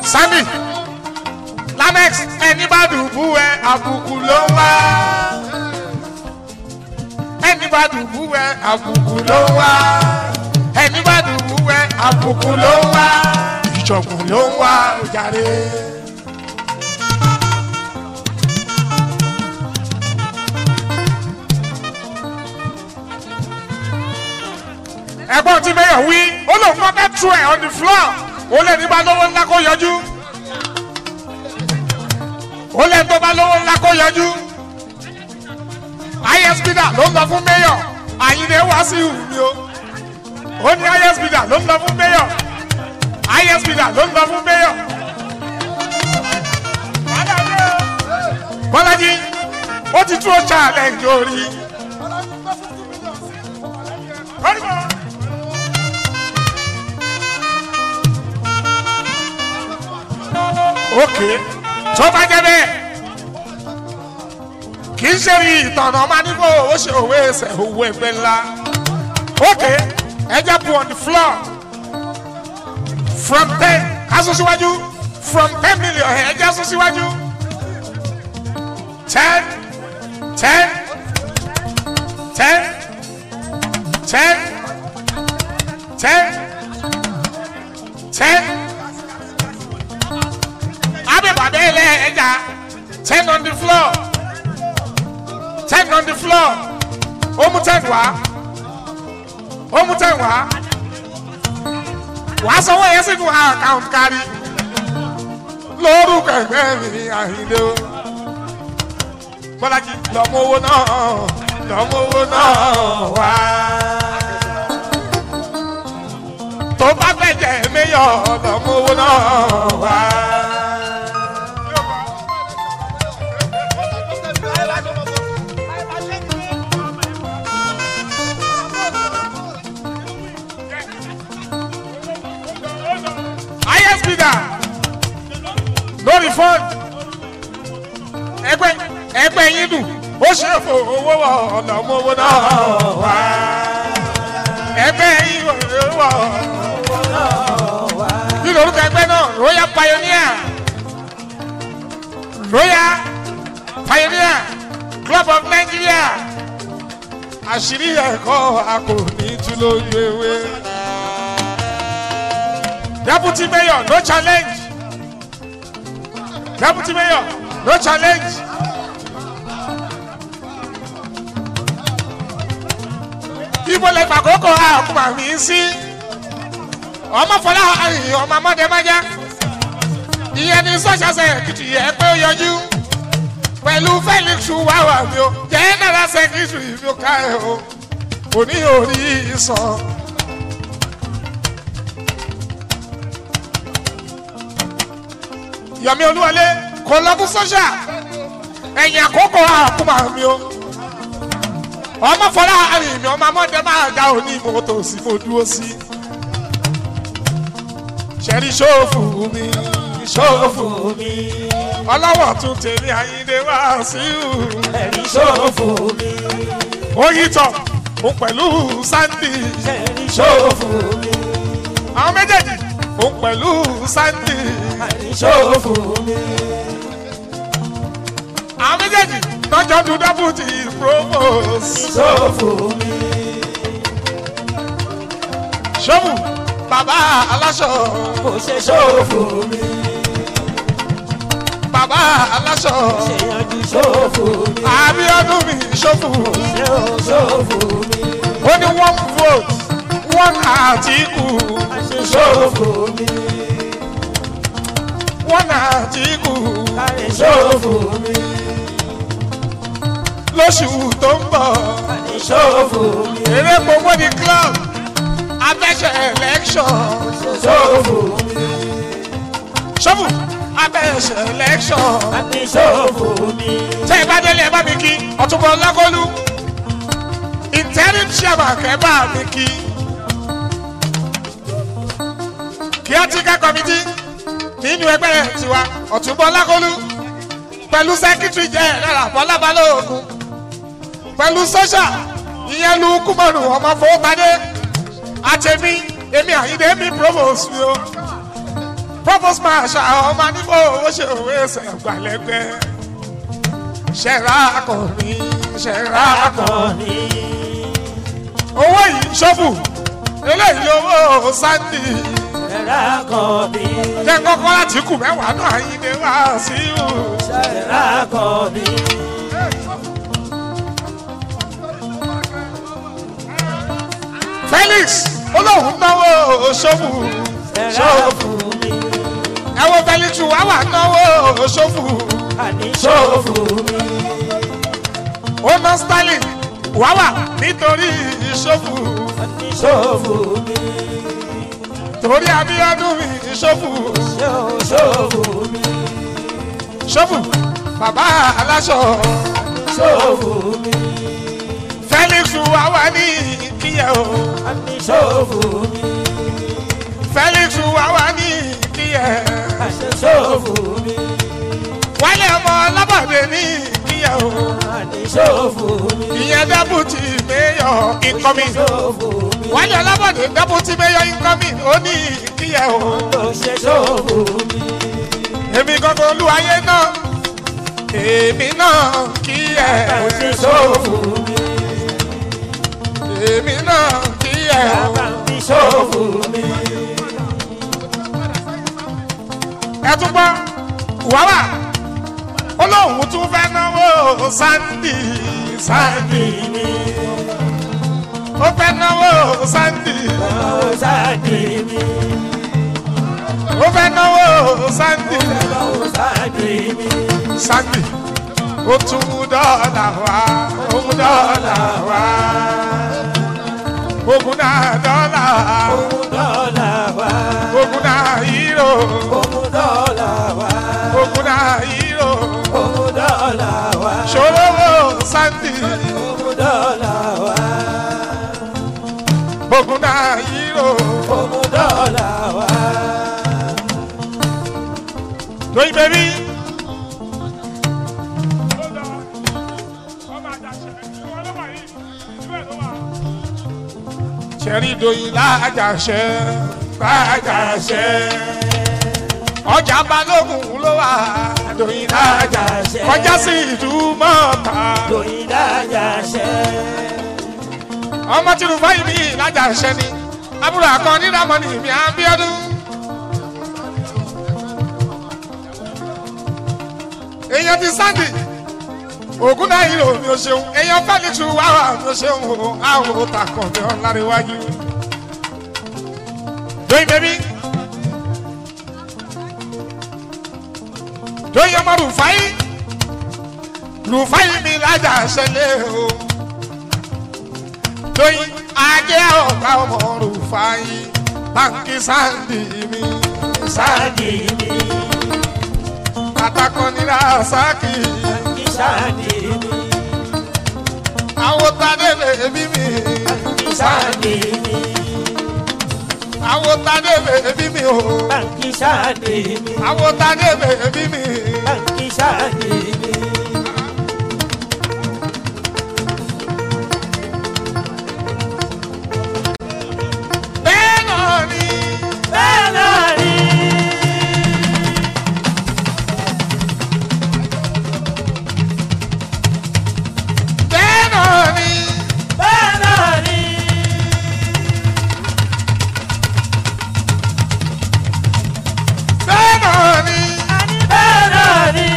sami lamex ẹni bá dùbú ẹ àbùkù ló ń wá ẹni bá dùbú ẹ àbùkù ló ń wá ẹni bá dùbú ẹ àbùkù ló ń wá ìjọ̀gbọ̀n ló ń wá ojàre. ẹ̀gbọ́n tí mayor wí ó lóun kọ́ bẹ́ẹ̀ tú ẹ̀ on the floor ó lè ní bá lówó ńlá kó yọjú ó lè tó bá lówó ńlá kó yọjú isp dà ló ń lọ fún mayor àyìnlẹ̀ wá sí ìhùmí o ó ní isp dà ló ń lọ fún mayor isp dà ló ń lọ fún mayor. bọ́lájí ó ti tú ó challenge orí. ok tó bá jẹ bẹ́ẹ̀ kì í ṣe rí ìtọ̀nà máa ní kó o ṣe òwe ẹsẹ̀ owó ẹgbẹ́ ńlá ok ẹ jẹ́ pu on the floor from ten aṣọ síwájú from ten million ẹ jẹ́ aṣọ síwájú ten ten ten ten ten ten abibade ilé ẹja ten on the floor ten on the floor ó mú ten wá ó mú ten wá wàá sanwó yẹn sínú account kárí lórúkọ ẹgbẹ́ mi àyíndé o bọ́lájí lọ́mọ owó náà lọ́mọ owó náà wá tó bá fẹ́ jẹ́ méyọ̀ lọ́mọ owó náà wá. highest bidder lórí fund ẹgbẹ́ ẹgbẹ́ yín dùn ó ṣe fò owó wọ ọ̀làmú owó náà wá ẹgbẹ́ yín wọ owó náà wá. kí lorúkọ ẹgbẹ́ náà royal pioneer royal pioneer club of nigeria àṣírí ẹ̀kọ́ a kò ní tú lójú ewé deputy mayor no challenge deputy mayor no challenge. ibo lè gbà kókó àkùmà mi sí ọmọ fọlá àyìn ọmọ amọdémájá ìyẹn ní sọ́ṣàṣẹ kìtì yẹ pé ó yọjú pẹ̀lú felix wàwà mi o general secretary mi ò ká ẹ o kò ní orí sàn. yọmi olúwalé kò lọ fún sọ́ṣà ẹ̀yìn àkókò àkùmà mi o ọmọ fọlá àrìn mi ọmọ amọ́dé máa ga òní mọ́tò sí mo dúró sí. ṣẹ́rí ṣòfò mi ṣòfò mi ọlọ́wọ́ tún tèmi àyíndé wá sí i. ẹ̀rí ṣòfò mi oyin tọ̀ òun pẹ̀lú sandy ẹ̀rí ṣòfò mi àwọn méjèèjì òun pẹ̀lú sandy ẹ̀rí ṣòfò mi àwọn méjèèjì tọ́jọ́ dún deputy provost. ṣòfò mi ṣọ́mù bàbá aláṣọ kò ṣe ṣòfò mi bàbá aláṣọ ṣèyànjú ṣòfò mi àbíọ́dún mi ṣọ́fù ṣé o ṣòfò mi ó ní one vote one àtìkù ṣe ṣòfò mi one àtìkù káyé ṣòfò mi lóṣù tó ń bọ̀ káyé ṣòfò mi eré gbogbo ní club abẹ́ṣẹ̀ election ṣòfò mi ṣọ́fù abẹ́ṣẹ̀ election káyé ṣòfò mi tẹ́ ẹ bá délé ẹ bá mi kí ọ̀túnbọ̀ lákọ́lù interim chairman kẹ́ bá mi kí caretaker committee nínú ẹgbẹ́ rẹ̀ tiwa ọ̀túnbọ̀ lákọ́lù pẹ̀lú secretary jẹ́ ẹ̀rọ bọ́lá balógun pẹ̀lú social ìyẹn lu kúmọ̀nù ọmọ fowópadé àtẹ̀mí èmi àyíndé mi provost mi o provost marshal ọmọ nífò owó ṣe òwe ẹsẹ̀ gbàlẹ́gbẹ́ ṣẹ̀rá akọrin ṣẹ̀rá akọrin akọni owó yìí ṣọ́bù eléyìí owó sandy ṣẹ̀rá akọni jẹ́ kọ́kọ́ láti kù mẹ́wàá náà yín ni wá sí ìhù. ṣẹ̀rá akọni felix olóhùn náwó ṣọ́bù ṣẹ̀rá fún mi ẹ wo felix wà wà náwó ṣọ́bù àní ṣòfò mi ó ná sterling wà wà nítorí ṣọ́bù àní ṣòfò mi torí abíọ́dún mi ṣọ́bù ṣòfò mi ṣọ́bù bàbá aláṣọ ṣòfò mi felix wà wà ní kíyẹ o àní ṣòfò mi felix wà wà ní kíyẹ àṣẹ ṣòfò mi wálé ọmọ ọlọ́bàdé ní kíyẹ o àní ṣòfò mi ìyẹn dẹ́bùtì mayor incoming ṣòfò mi wálé ọlọ́bàdé dẹ́bùtì mayor incoming ó ní kíyẹ o ó ṣe ṣòfò mi èmi gangan olúwayé náà èmi náà kíyẹ ó ṣe ṣòfò mi èmi náà kíyẹ o. bàbá mi ṣòfò mi ẹ tún gbọ́ wàhálà olóhùn tún fẹ́ náwó sandy sandy sáàdì mi ó fẹ́ náwó sandy ó sáàdì mi ó fẹ́ náwó sandy ó sáàdì mi sandy ó tún mú dọ́là wá ó mú dọ́là wá ogun náà dọ́là òun dọ́là wá ogun náà yíró òun dọ́là wá ogun náà yíró òun dọ́là wá ṣòro sandy òun dọ́là wá ogun náà yíró. òun dọ́là wá lóyún bẹ́bí. sẹ́rí doyin lájàṣẹ́ lájàṣẹ́ ọjà balógun ló wà doyin lájàṣẹ́ kọjá sí ìdúmọ̀ta lóyìn dájà ṣẹ́ ọmọ tìlú fáyì mi lájàṣẹ́ ni àbúrò àkànní ramọ́ni mi àbíọ́dún. èèyàn ti sáǹdì ògùn náà yìí lò mí o ṣeun èèyàn fẹ́ẹ́ tu wá wà mí o ṣeun o àwọn òòtà kan mi ọ̀n lára iwájú. joyin bẹ́bí joyin ọmọ rufai rufai mi lájà ṣẹlẹ̀ o joyin ajé ọ̀gá ọmọ rufai báńkì sáǹdì mi sáǹdì sáàdì mi àtàkùn ní rasaki kí sáàdì mi àwọn tadé bèbí mi kí sáàdì mi àwọn tadé bèbí mi o kí sáàdì mi àwọn tadé bèbí mi kí sáàdì mi. bẹ́ẹ̀ náà ni bẹ́ẹ̀ náà ni. bẹ́ẹ̀ náà ni bẹ́ẹ̀ náà ni. bẹ́ẹ̀ náà ni bẹ́ẹ̀ náà ni.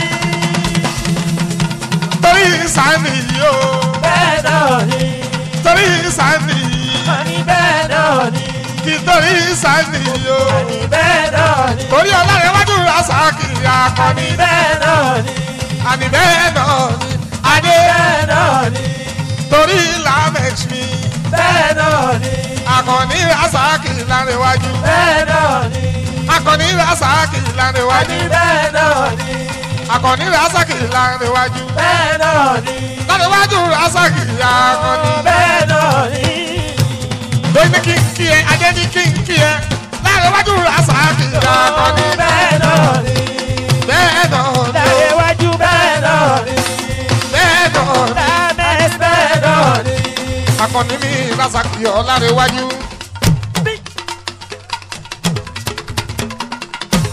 torí sani yìí o bẹ́ẹ̀ náà ni. torí sani yìí àní bẹ́ẹ̀ náà ni. kì í torí sani yìí o àní bẹ́ẹ̀ náà ni. torí ọlọ́rẹ̀wájú rasaki akọni bẹ́ẹ̀ náà ni. àní bẹ́ẹ̀ náà ni adé bẹ́ẹ̀ náà ni. torí lamex mi bẹ́ẹ̀ náà ni. akọni rasaki lárẹ̀wájú bẹ́ẹ̀ náà ni. akọni rasaki lárẹ̀wájú àní bẹ́ẹ̀ náà ni. akọni rasaki lárẹ̀wájú bẹ́ẹ̀ náà ni. lárẹ̀wájú rasaki akọni. bẹ́ẹ̀ náà ni. lóyún ní kí n kí ẹ adé ní kí n kí ẹ lárẹ̀wájú rasaki akọni. bẹ́ẹ̀ náà ni. bẹ́ẹ̀ náà ni láyé wájú bẹ́ẹ̀ náà ni. bẹ́ẹ̀ náà ni lámẹ́sì bẹ́ẹ̀ náà ni. akọni mi rasaki ọ lárẹ̀wájú.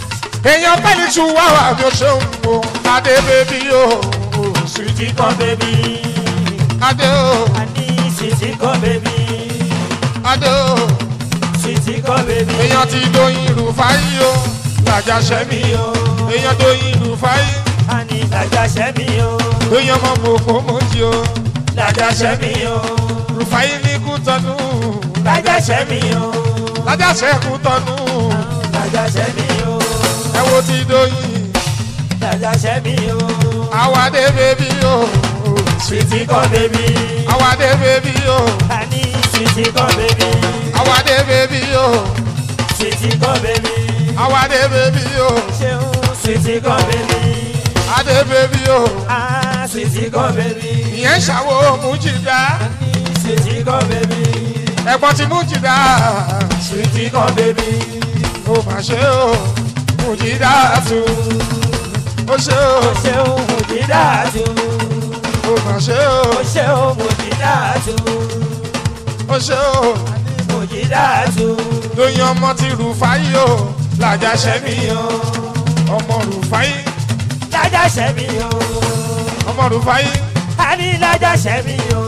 èèyàn pẹ́ẹ́lí tún wá wà bí ó ṣe ń wo adé bèbí o Sweetie come baby. adé o Ani sweetie come baby. adé o Sweetie come baby. èèyàn ti dóyin rúfáyì o làjà sẹ́mi o èèyàn dóyin rúfáyì Ani laja sẹ́mi o. èèyàn mọ̀ mọ̀ kó mọ̀ jí o Laja sẹ́mi o. rúfáyì ní kú tọ́nu Laja sẹ́mi o. lájà sẹ́kù tọ́nu Laja sẹ́mi o. ẹ wo ti dóyin Laja sẹ́mi o. àwọn adé bèbí o Sweetie come baby. àwọn adé bèbí o Ani sweetie come baby. àwọn adé bèbí o Sweetie come baby. àwọn adé bèbí o Ṣeun sweetie come baby. adé bèbí o Ah sweetie come baby. ìyẹn ṣàwọ mújìdá Ani sweetie come baby. ẹ̀gbọ́n ti mújìdá Sweetie come baby. ó mà ṣe o mújìdá tu ó ṣe o Ṣeun Mujidatu. ó mà ṣe o Ṣeun Mujidatu. ó ṣe o Mujidatu. lóyún ọmọ ti rúfáyì o làjà sẹ́mi o ọmọ rúfáyì Lájà sẹ́mi o. ọmọ rúfáyì A ní lájà sẹ́mi o.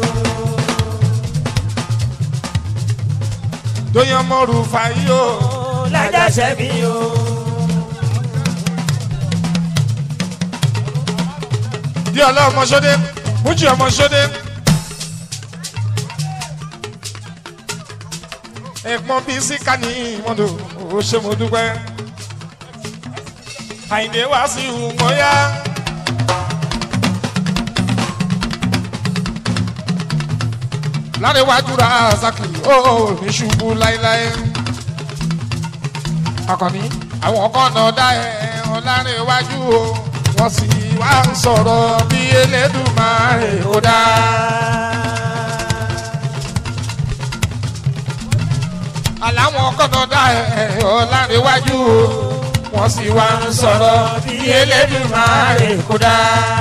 lóyún ọmọ rúfáyì o Lájà sẹ́mi o. di ọlọ́mọ sódé mújì ọmọ sódé. ẹ̀gbọ́n bíi síkà ní ìmọ̀dò ó ṣe mo dúpẹ́. àyìndé wá sí ìhùmọ́yá. lárẹ̀wájú ra zaki ó ní ṣubú láéláé. akọni àwọn kan náà dá ẹ ọlárẹ̀wájú o wọ́n sì wá ń sọ̀rọ̀ bí elédùmarè ó dá. àláwọn kọ́nà dá ẹ̀ ọ̀làǹrẹ̀wájú o wọ́n sì wá ń sọ̀rọ̀ bí elédùmarè kó dá.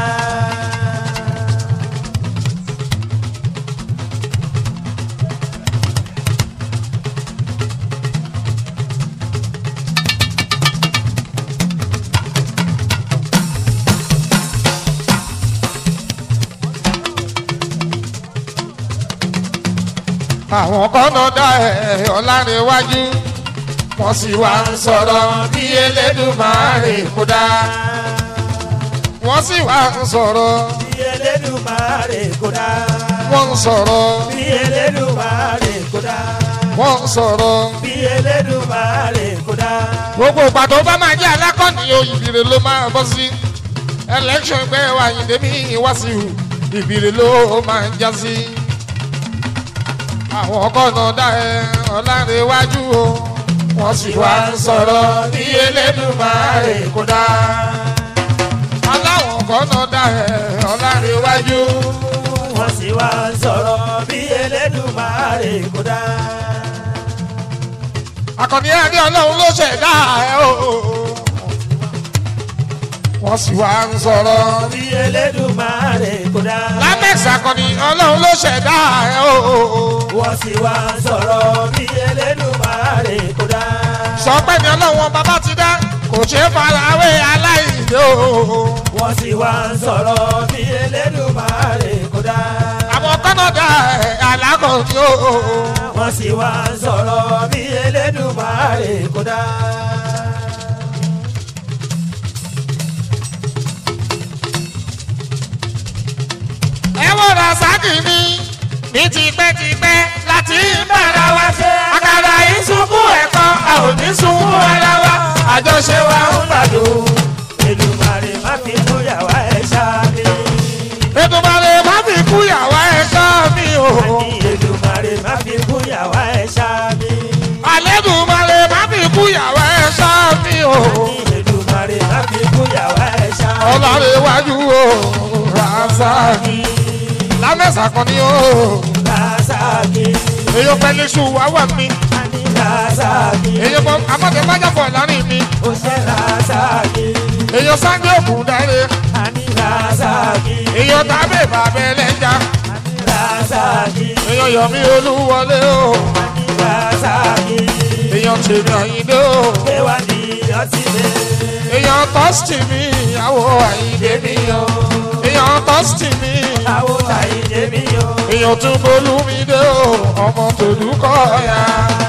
àwọn kọ́nà dá ẹ̀ ọ̀làǹrẹ̀wájú wọ́n sì wá ń sọ̀rọ̀ bí elédùmarè kó dá. wọ́n sì wá ń sọ̀rọ̀ Bí Elédùmarè kò dá. wọ́n ń sọ̀rọ̀ Bí Elédùmarè kò dá. wọ́n ń sọ̀rọ̀. Bí Elédùmarè kò dá. gbogbo ìpàdé bá máa jẹ́ alákọ̀ọ́nì òyìnbí ló máa bọ́ sí election gbé wa yìndé mi wá sí i ìbílẹ̀ ló máa ń já sí. àwọn kọ́nà dá ẹ ọ̀làǹrẹ̀wájú o wọ́n sì wá ń sọ̀rọ̀ bí elédùmarè kó dá. aláwọ̀ kọ́nà dá ẹ ọ̀làǹrẹ̀wájú Wọ́n sì wá ń sọ̀rọ̀ bí Elédùmarè kò dá. akọni ẹni ọlọ́run ló ṣẹ̀dá ẹ o. wọ́n sì wá ń sọ̀rọ̀ Bí Elédùmarè kò dá. lamex akọni ọlọ́run ló ṣẹ̀dá ẹ o. Wọ́n sì wá ń sọ̀rọ̀ bí Elédùmarè kò dá. sọ pé ní ọlọ́run bàbá ti dá kò ṣe é farawé aláìlé o. Wọ́n sì wá ń sọ̀rọ̀ bí Elédùmarè kò dá. àwọn kọ́nọ̀dà ẹ̀ alákọ̀ọ́ni o. Wọ́n sì wá ń sọ̀rọ̀ bí Elédùmarè kò dá. ẹ wo rasaki mi ní tipẹ́tipẹ́ láti bára wa ṣe. àkàrà yìí sunkún ẹ̀kọ́ a ò ní sunkún ara wa. àjọṣe wa ń gbàdùn. Èdùmarè má fi lóyà wá ẹ̀ ṣáájú. Èdùmàrè má fi kú yàwá ẹ̀ṣọ́ mi o. Ní Èdùmarè má fi kúyà wá ẹ̀ ṣáájú. Àlẹ́dùmarè má fi kú yàwá ẹ̀ṣọ́ mi o. Ní Èdùmarè má fi kúyà wá ẹ̀ ṣáájú. Ọlọ́run iwájú o, Rasaki. Lámẹ́sà kan ni o. Rasaki, Èyí pẹ̀lú iṣu wá wà mí. ani Rasaki, Èyí mọ amọ̀tẹ́májàfọ̀ láàrin mi. ó ṣe Rasaki, Èyí sáńgé òkun dáre. ani Rasaki, Èyí tàbí bàbá ẹlẹ́jà. ani Rasaki, Èyí yọ̀mí olúwọlé o. ani Rasaki, Èyí èèyàn tèmi àyíndé o gbé wá ní ọtí mi. èèyàn tọ́sítì mi ìyàwó àyíndé mi o èèyàn tọ́sítì mi àwọn àyíndé mi o. èèyàn tún bolúmídé o ọmọ tòdúkọ̀ ya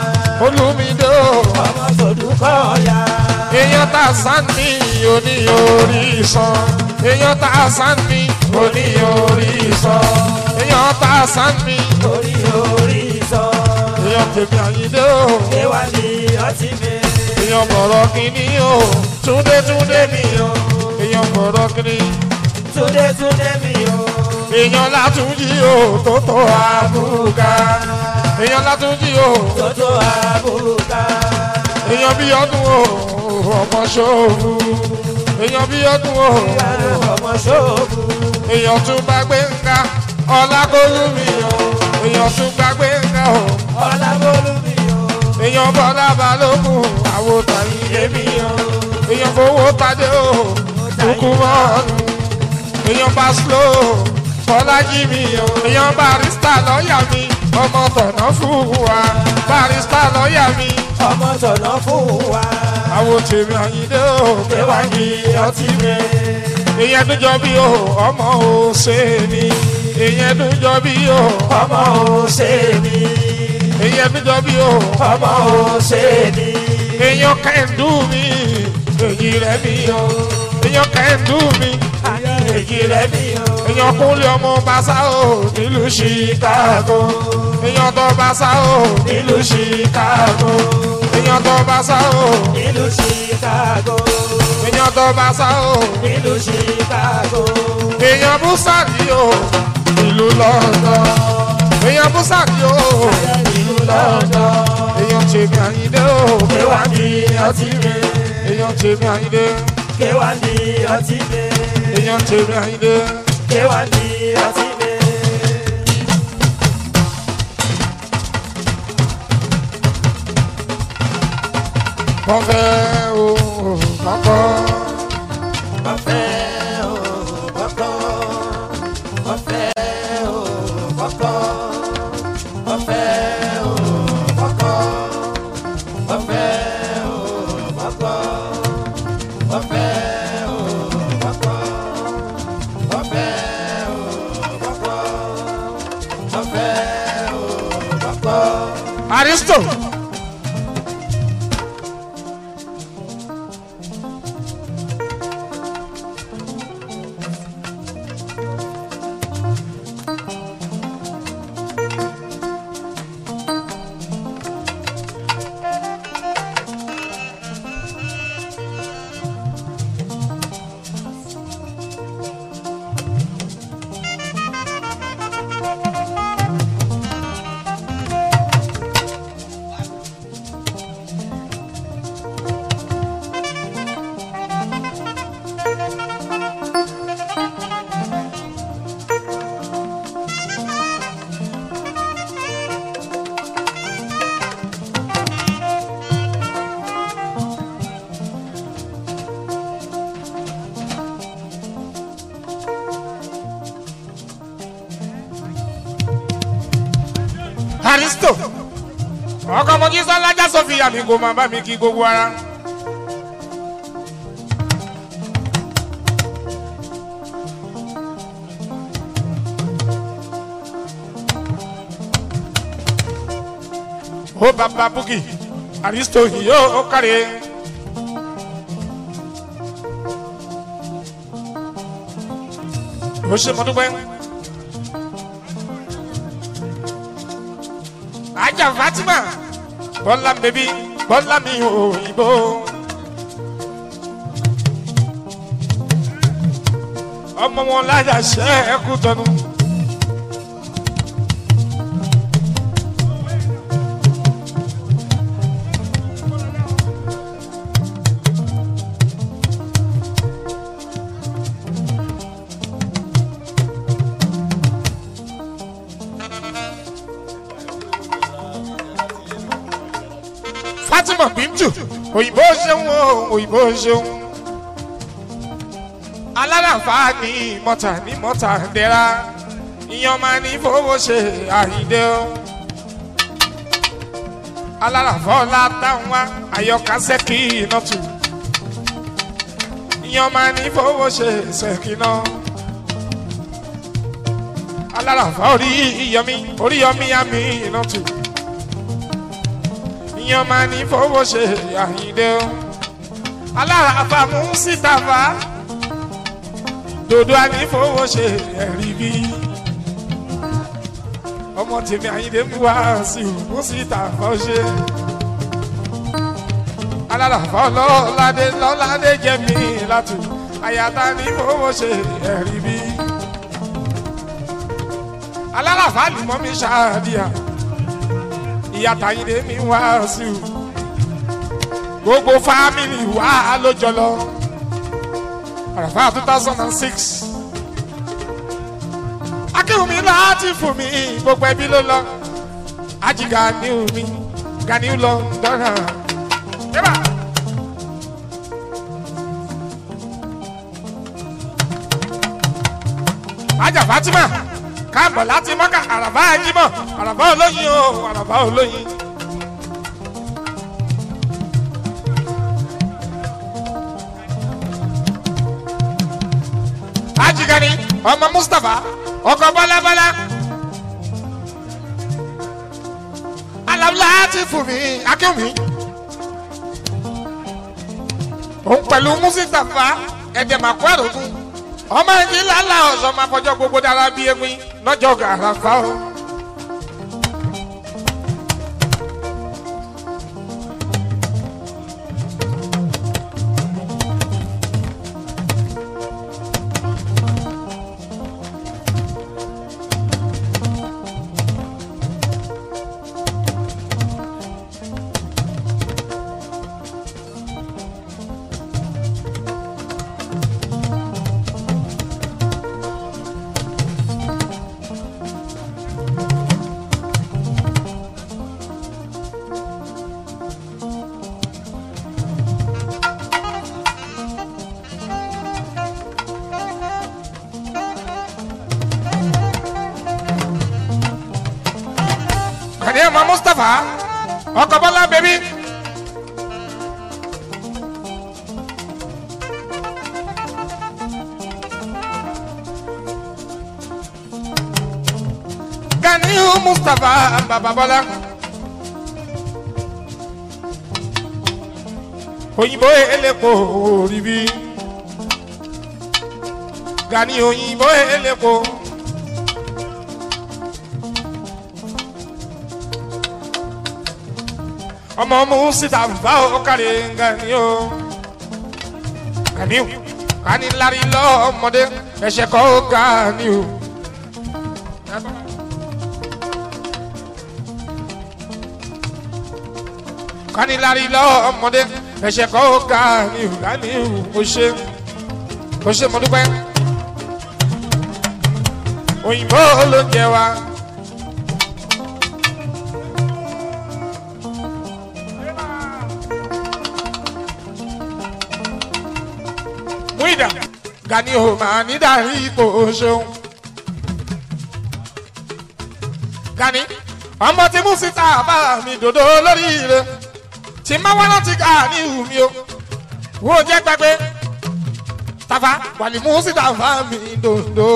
bolúmídé o ọmọ tòdúkọ̀ ọ̀yà. èèyàn tá a sàn ní òní orí sàn èèyàn tá a sàn ní òní orí sàn èèyàn tá a sàn ní orí orí sọ. èèyàn tèmi àyíndé o gbé wá ní ọtí mi. èèyàn bọ̀rọ̀ kìíní o túndé túndé mi o èèyàn bọ̀rọ̀ kìíní túndé túndé mi o. èèyàn látúnjì o tó tó àbúkà èèyàn látúnjì o tótó àbúkà. èèyàn bí ọdún o ọmọ ṣòfò èèyàn bí ọdún o ọmọ ṣòfò. èèyàn tún bá gbé ńgá ọlákólú mi o èèyàn tún bá gbé ńgá o ọlábólú mi o. èèyàn bọ́lá balógun àwòtà ilé mi o èèyàn fowó tadé o kúkú mọ́ọ̀nù èèyàn bá slow bọ́lájí mi o èèyàn barista lọ́ọ̀yà mi ọmọ tọ̀nà fún wa barista lọ́ọ̀yà mi ọmọ tọ̀nà fún wa. àwọn tèmi àyíndé o gbé wá ní ọtí mi. èèyàn tó jọ bí o ọmọ ò ṣe ni èèyàn tó jọ bí o ọmọ ò ṣe ni. èèyàn tó jọ bí o ọmọ ò ṣe ni. èèyàn kẹ́ńdú mi èyí rẹ̀ mi o èèyàn kẹ́ńdú mi èyí rẹ̀ mi o. èèyàn kúnlẹ̀ ọmọ bàṣà o nílùú chicago èèyàn tó bàṣà o nílùú chicago èèyàn tó bàṣà o nílùú chicago. èèyàn tó bàṣà o nílùú chicago. èèyàn búsàdì o ìlú london èèyàn búsàdì o ìlú london. èèyàn tèmi àyíndé o gbé wá ní ọtí mi. èèyàn tèmi àyíndé gbé wá ní ọtí mi. èèyàn tèmi àyíndé gbé wá ní ọtí mi. wọ́n fẹ́ o kọ́kọ́ ọ̀fẹ́ o kọ́kọ́. ọ̀fẹ́ o kọ́kọ́. ọ̀fẹ́ o kọ́kọ́. ọ̀fẹ́ o kọ́kọ́. ọ̀fẹ́ o kọ́kọ́. ọ̀fẹ́ o kọ́kọ́. ọ̀fẹ́ o kọ́kọ́. aristo. aristo ọkọ mojí sọlájà sọfìyà mi kò máa bá mi kí gbogbo ara. ó bàbá búkì aristo yìí ó kárẹ̀. ó ṣe mọ́dúpẹ́. ajá fatima bọ́lá bèbí bọ́lá mi òyìnbó. ọmọ wọn lájà ṣe é kú tọnu. fatima bintu òyìnbó ṣeun o òyìnbó ṣeun alárànfà ní mọ́tà ní mọ́tà dẹ́ra ìyàn máa ní fowó ṣe àyíndé o aláràfọ́lá táwọn wá àyọkà sẹ́kì iná tù ìyẹn máa ní fowó ṣe sẹ́kì náà aláràfọ́ orí iyọmí orí yọmí àmì iná tù ìyẹn máa ní fowó ṣe àyíndé o aláràfà mú síta fà dòdò àní fowó ṣe ẹ̀rí bí ọmọ tèmi àyíndé mú wá sí i mú síta fọ́ ṣe aláràfọ́ lọ́ládé lọ́ládé jẹ́ mi látù àyàtà ní fowó ṣe ẹ̀rí bí aláràfà lùmọ́ mi ṣáàdìyà ìyàtà àyíndé mi wá sí i gbogbo fámìlì wà lójọ lọ àràfà two thousand and six akéwùmí láti fún mi gbogbo ẹbí ló lọ ají ganiu mi ganiu lọ dọ́nà. Yẹ́bà. ajá fatima káàbọ̀ láti mọ́kà àràfà ajímọ̀ àràfà olóyin o àràfà olóyin. ajigani ọmọ mustapha ọkọ bọlábọlá alamla ti fún mi akéwì òun pẹ̀lú mustapha ẹ̀dẹ̀màkú àrògùn ọmọ ẹni lálá ọ̀sán máa fọjọ́ gbogbo dára bí ewin lọ́jọ́ gàràfà o. kàdé ọmọ mustapha ọkọ bọlá bẹbí. ganiu mustapha baba bọlá. òyìnbó elépo ríbi gani òyìnbó elépo. ọmọ musita fa ọkàlẹ̀ gani o ganiu kani lari lọ́mọdé ẹ̀ṣẹ̀ kọ́ ganiu. kani lari lọ́mọdé ẹ̀ṣẹ̀ kọ́ ganiu ganiu mo ṣe mo ṣe mo dúpẹ́ òyìnbó ló ń jẹ wa. Muida Gani o máa ní darí ipò ṣeun. Gani ọmọ tí mú síta bá mi dòdò lórí ire tí má wá láti ká ní ìhù mi o. Wo jẹ́ gbàgbé Tafa wàlí mú síta bá mi dòdò.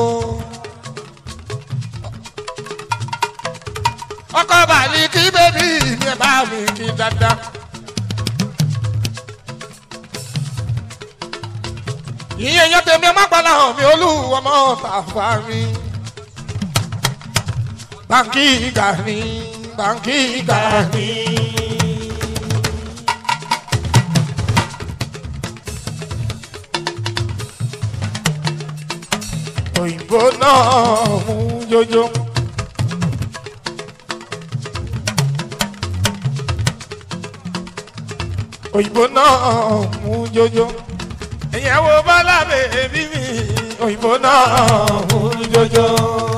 Ọkọ bàálí kí bébí mi ẹ̀ bá mi kí dáadáa. ìyẹn yẹn tèmi ọmọ àgbàlá hàn mí olúwa ọmọ tàfà mi. báńkì Gani báńkì Gani. òyìnbó náà mú jójó. òyìnbó náà mú jójó ìyàwó bọ́lá bèbí mi òyìnbó náà mú jọjọ.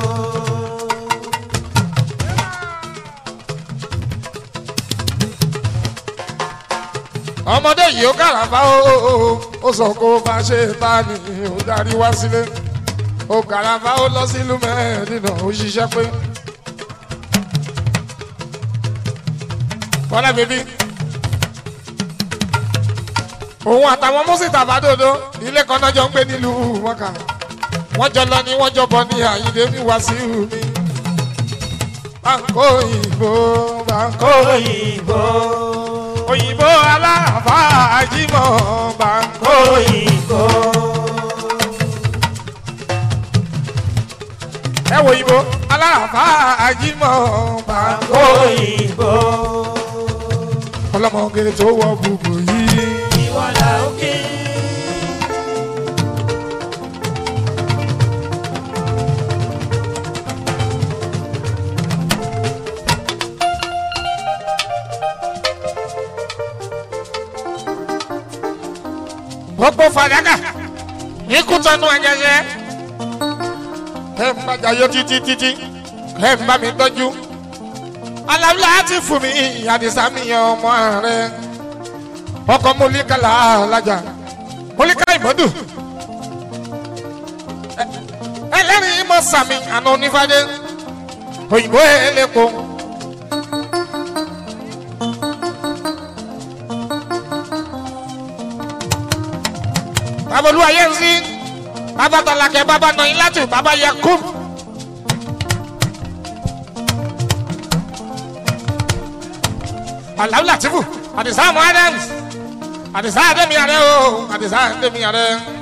ọmọdé yìí ó kàràfà ó ó sọ kó bá ṣe bá ní ó darí wá sílé ó kàràfà ó lọ sílùú mẹ́ẹ̀ẹ́dínà ó ṣiṣẹ́ pé. bọ́lá bèbí òun àtàwọn mọ́sítà àbádòdó ilé kan náà jọ ń gbé nílùú mọ́kà wọ́n jọ lọ ní wọ́n jọ bọ̀ ní àyíndé mi wá sí mi. báńkò òyìnbó báńkò òyìnbó òyìnbó aláàfà àjímọ̀ báńkò òyìnbó ẹ wo òyìnbó aláàfà àjímọ̀ báńkò òyìnbó ọlọ́mọge tó wọ gbogbo yìí. ìwọ là ń kí. gbogbo fàdákà ikú tọnu ẹ̀jẹ̀jẹ̀ ẹ ń bàjá yọ títí títí ẹ ń bá mi tọ́jú aláwùlá ti fún mi àdìsá mi yan ọmọ rẹ ọkọ mọlíkàlà alájà mọlíkà ìmọ̀dù ẹlẹ́rìí mọ̀ sàmì àná onífàdé òyìnbó ẹlẹ́kọ̀ọ́. bàbá olúwa yẹn sí bàbá tọ́lákẹ́ bàbá nọ̀yìn látù bàbá yakub. aláwù làtìfù àdìsá àmọ́ adams àdìsá àdèmí àrẹ o àdìsá àdèmí àrẹ.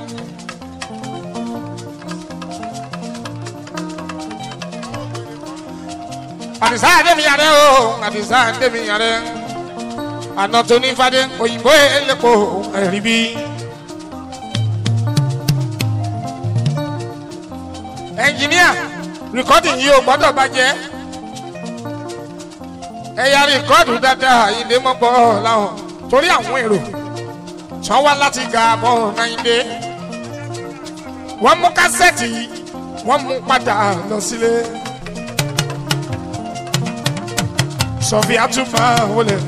àdìsá àdèmí àrẹ o àdìsá àdèmí àrẹ. àná tó ní fadé òyìnbó ẹlẹ́kọ̀ọ́ ẹ̀rí bí. ẹnjìníà rìkọ́dì yìí ò gbọ́dọ̀ bàjẹ́ ẹ̀yà rìkọ́dù dáadáa ìdè mọ́bọ̀ láwọn torí àwọn èrò tí wọ́n wá láti ga bọ́ náírà wọ́n mú kásẹ̀tì yìí wọ́n mú padà lọ sílé sọfíà tún máa wọlé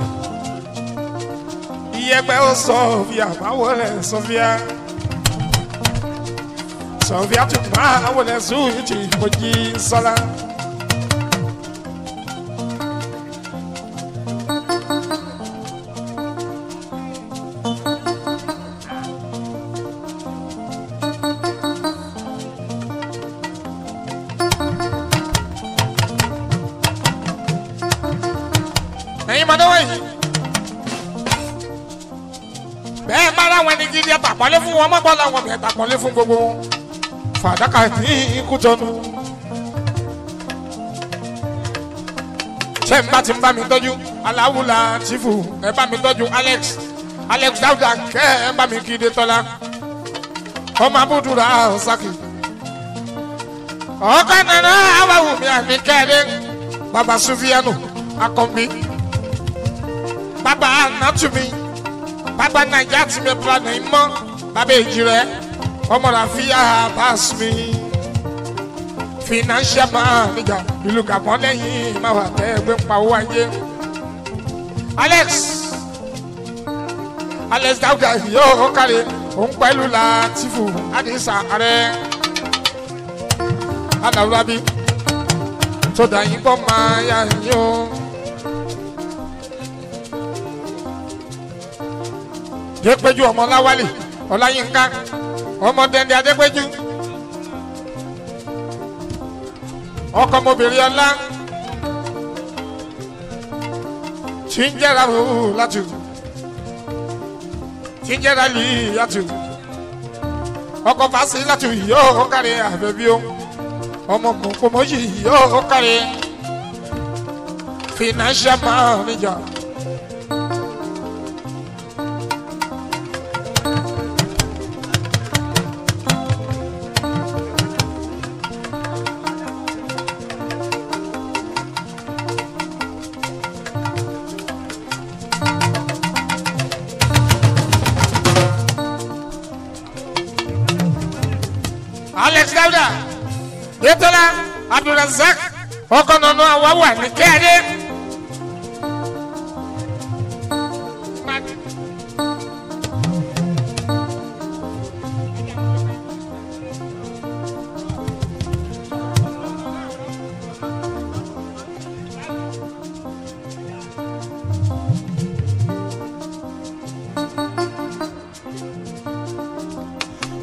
iyẹ̀pẹ̀ ó sọfíà máa wọlé sọfíà sọfíà tún máa wọlé sùúrùtì mojí sọlá. ẹ̀yin mọ̀ náà wọ̀nyí. bẹ́ẹ̀ bá láwọn ẹni gidi ẹ̀tàpọ̀lé fún wọn mọ́gbọ́n làwọn mi ẹ̀tàpọ̀lé fún gbogbo wọn. fàdákà ní ikú tọ́nu. ṣé n bá ti ń bá mi tọ́jú aláwùlà tìfù ẹ bá mi tọ́jú alex alex dáúdà kẹ́ ẹ bá mi kéde tọ́lá. ọmọ abúdúrà ọ̀sákì. ọ̀kan nana awàwù mi àmì kẹ́ẹ̀dẹ́ baba sufianu akọ̀mí baba anatumi baba naija ti mi pra na imọ baba èjì rẹ ọmọ rafiya pass mi financial manager ìlú gàmọ́ lẹ́yìn máa wà tẹ́ ẹgbẹ́ ń pa owó ayé alex alex dauda yóò kárí òun pẹ̀lú latifu adisa ààrẹ alawurabi tó dà yín bọ́ máa yá yín o. Adépéjú ọmọ Láwálì Ọláyínká ọmọ Dẹ́ndé Adépéjú. Ọkọ ọmọbìnrin ọlá tí ń jẹ́ra òwú láti tí ń jẹ́ra lì yàtù. Ọkọ fásitì láti yóò kárí àbẹ̀bí o. Ọmọ mọ̀kọ́mọ́ yìí yóò kárí financial manager. alex dauda yetola abdulrasaq ọkọ nínú àwọn wà ní kẹ́ẹ̀dé.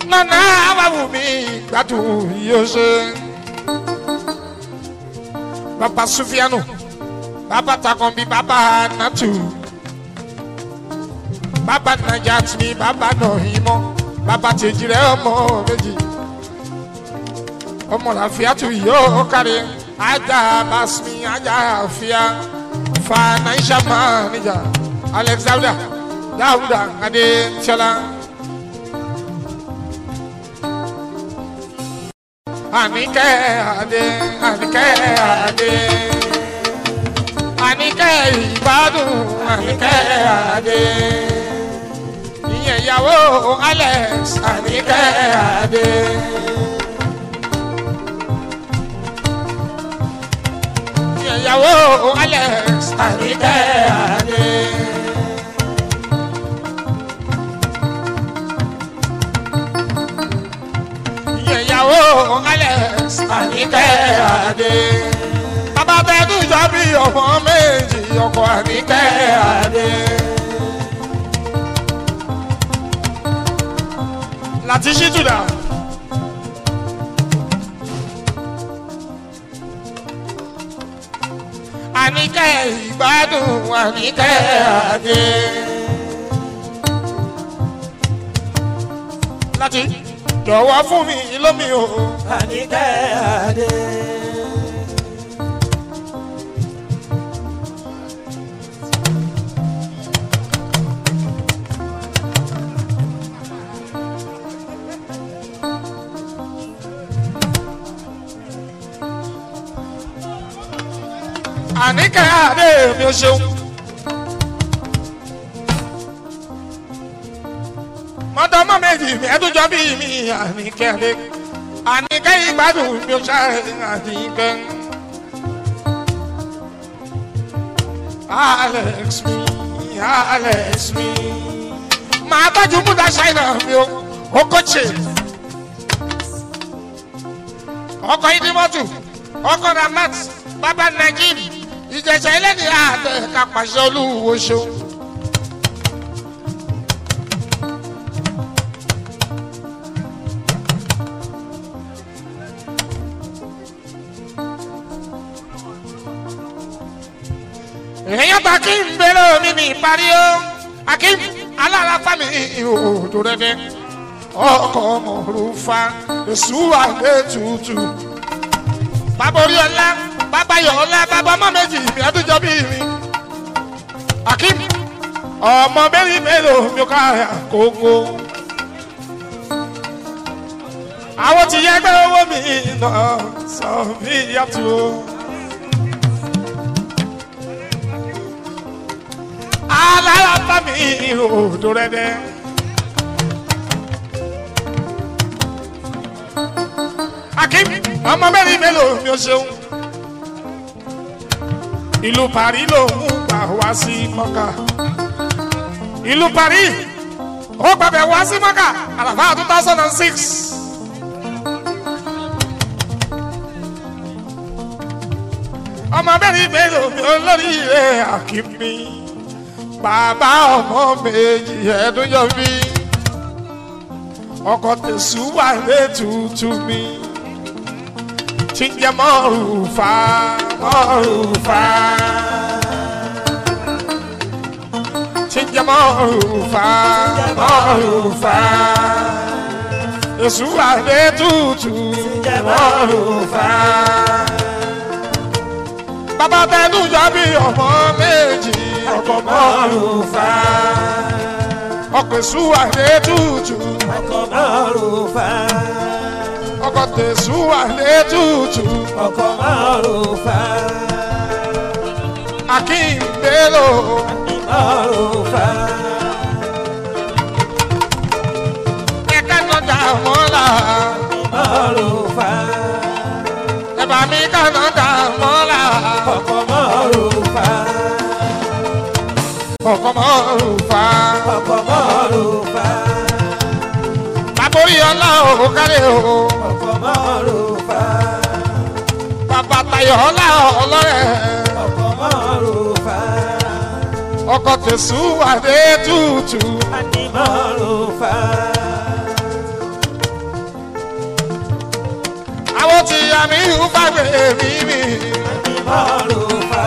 nana ababu mi gbádùn yóò ṣe. bàbá sufianu bàbá takanbi bàbá natu bàbá najat mi bàbá nọhìmọ bàbá tèjìrẹ ọmọ méjì ọmọ làfíàtù yóò kárí ajá basmi ajá àfíà financial manager alex dauda dauda adéṣọlá. Àníkẹ́ Adé, Àníkẹ́ Adé. Àníkẹ́ ìgbádùn, Àníkẹ́ Adé. Ìyẹn ìyàwó Alex, Àníkẹ́ Adé. Ìyẹn ìyàwó Alex, Àníkẹ́ Adé. Ìyẹn ìyàwó Alex, Àníkẹ́ Adé. Bàbá Bẹ́ẹ̀dù jọ bí ọmọ méjì, ọkọ Àníkẹ́ Adé. Láti ṣíjúdà. Àníkẹ́ ìgbádùn, Àníkẹ́ Adé. Láti jọ̀wọ́ fún mi lómi o. Àníkẹ́ Adé. Àníkẹ́ Adé mi ò ṣeun. mọ́tọ́mọ́ méjì mi ẹ̀dúnjọ́ bí mi Àníkẹ́ Adé. Àníkẹ́ ìgbádùn mi ò ṣàrẹ̀ Àníkẹ́. Alex mi, Alex mi. Màá tọ́jú múdà ṣáínà mi o, ó kọ́chè. Ọkọ̀ ìdímọ́tò, ọkọ̀ Ramat, bàbá Nàìjíríà, ìjẹ̀sẹ̀ ẹlẹ́ni àtẹ kápàṣẹ olúwo ṣeun. èèyàn ta kí n bẹ̀rẹ̀ omi ní ìparí o akim alára fami ìhòòdò rẹ̀dẹ̀ ọkọ̀ mọ̀rúfa èsù wà lé tutù bàbá orí ọlá bàbá yọ ọlá bàbá ọmọ méjì mi àdújọ bí mi akim ọmọ mẹ́rin mélòó mi ò ká àkókò àwọn ti yẹgbẹ́ owó mi náà sọ mí yàtọ̀. alára mi ìhòòdò rẹ dẹ. akim ọmọ mẹ́rin mélòó mi ò ṣeun. ìlú paris ló ń gbà wá sí mọ́kà. ìlú paris ó gbàgbẹ́ wá sí mọ́kà àlàfà two thousand and six. ọmọ mẹ́rin mélòó mi ò lórí rẹ̀ akim mi bàbá ọmọ méjì ẹdún yọ mí ọkọ tẹsù wà létùtù mi tí ń jẹ mọ́rùfà mọ́rùfà tí ń jẹ mọ́rùfà mọ́rùfà èsù wà létùtù Jẹ́ mọ́rùfà. bàbá tẹnu yọ bí ọmọ méjì ọkọ mọ́rùfà ọkọ èsù wà létùtù. Ọkọ̀ mọ́rùfà. ọkọ tẹ̀sù wà létùtù Ọkọ̀ mọ́rùfà. akíndélò Mọ́rùfà. ẹ̀ka nọjà mọ́là Mọ́rùfà. ẹ̀bà mi ká nọjà mọ́là Ọkọ̀ mọ́rùfà. ọkọ mọ́rùfà Ọkọ̀ mọ́rùfà. bàbórí ọlá ò kárẹ̀ o Ọkọ̀ mọ́rùfà. bàbá tayọ̀ ọlá ọlọ́rẹ̀ Ọkọ̀ mọ́rùfà. ọkọ tẹ̀sù wà létùtù Àní mọ́rùfà. àmì ìhù fàgbé mi mi. mọ́rùfà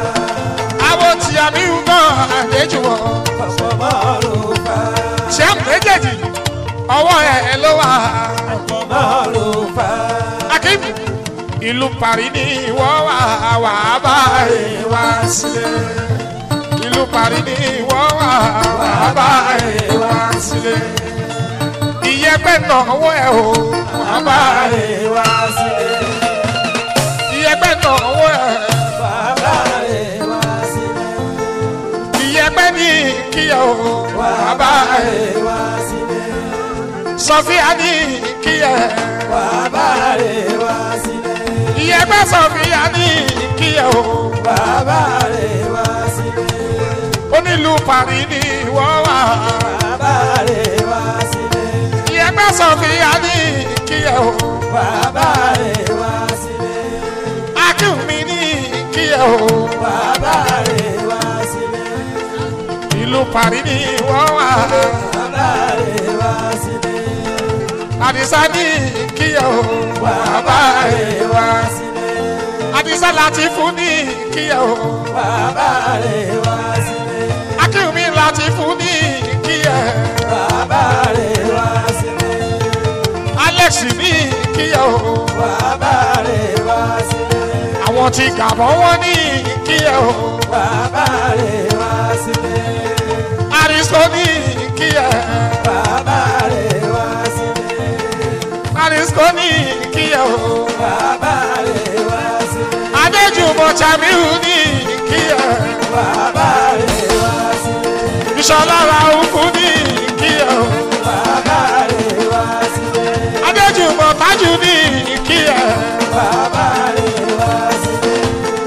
àwọn tí àmì ìhù náà àdéjù wọn. ọ̀pọ̀ mọ́rùfà ṣé àmì méjèèjì ọwọ́ ẹ̀ ló wà. ọ̀pọ̀ mọ́rùfà akim ìlú paris ni wọ́n wà wà bá ẹ̀ wá sílẹ̀. ìlú paris ni wọ́n wà wà bá ẹ̀ wá sílẹ̀. ìyẹ́pẹ́ náà wọ́ ẹ̀ o wà bá ẹ̀ wá sílẹ̀ ìyẹ́pẹ́ náà wọ́ ẹ̀. bàbá rẹ̀ wá sílẹ̀ ìyẹ́pẹ́ ní kíyà o wà bá ẹ̀. rẹ̀ wá sílẹ̀ sọfíà ní kíyà bàbá rẹ̀ wá sílẹ̀ ìyẹ́pẹ́ sọfíà ní kíyà o. bàbá rẹ̀ wá sílẹ̀ onílù paris ni wọ́n wà. bàbá rẹ̀ wá sílẹ̀ ìyẹ́pẹ́ sọfíà ní kíyà o. bàbá rẹ̀ wá sílẹ̀ akínmi ní kíyà o. bàbá rẹ̀ wá sílẹ̀ ìlú paris ni wọ́n wà. bàbá rẹ̀ wá sílẹ̀ àdìsá ní kíyà o. bàbá rẹ̀ wá sílẹ̀ àdìsá láti fún ní kíyà o. bàbá rẹ̀ wá sílẹ̀ akínmi láti fún ní kíyà. bàbá rẹ̀ wá sílẹ̀ alex ní kíyà o. bàbá rẹ̀ wá sílẹ̀ àwọn tí gàbọ̀ wọ́n ní kíyà o. bàbá rẹ̀ wá sílẹ̀ àdìsó ní kíyà. bàbá rẹ̀ wá sílẹ̀ àdìsó ní kíyà o. bàbá rẹ̀ wá sílẹ̀ adéjùmọ̀ jamiu ní kíyà. bàbá rẹ̀ wá sílẹ̀ ìṣọ̀lá ra òkú ní kíyà o. bàbá rẹ̀ wá sílẹ̀ adéjùmọ̀ tájù ní kíyà. bàbá rẹ̀ wá sílẹ̀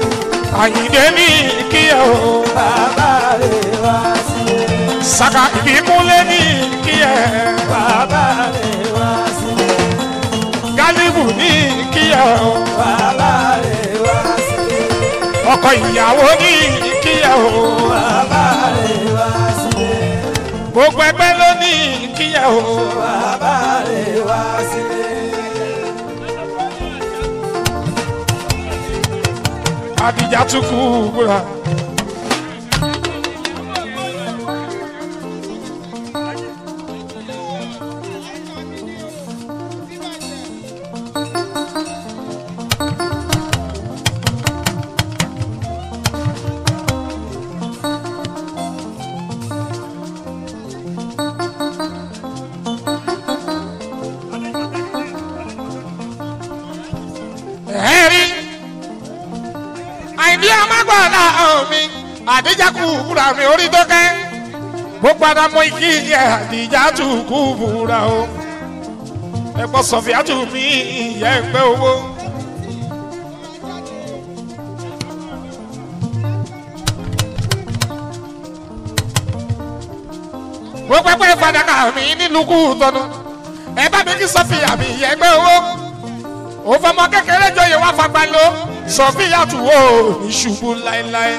àyìndé ní kíyà o. bàbá rẹ̀ wá sílẹ̀ sàkà ìbíkúnlé ní kíyà. bàbá rẹ̀ wá sílẹ̀ gálíbù ní kíyà o. bàbá rẹ̀ wá sílẹ̀ ọkọ ìyàwó ní kíyà o. bàbá rẹ̀ wá sílẹ̀ gbogbo ẹgbẹ́ ló ní kíyà o. bàbá rẹ̀ wá sílẹ̀ àdìjà tún kú búra. ẹ̀rí àìní amágbọ́dá mi àdìjà kú búra mi orí tó kẹ́ gbogbo àdàmọ́ ikí yẹ àdìjà tún kú búra o ẹ̀pọ̀ sọ̀fíà tún mi ìyá ẹgbẹ́ owó. gbogbo ẹgbẹ́ fàdákà mi nílùú kú tọ́nu ẹ bá mi kí sọfíà mi ìyá ẹgbẹ́ owó ó fọmọ kékeré jọyè wá fagbá ló sọfíà tù ó ní ṣubú láéláé.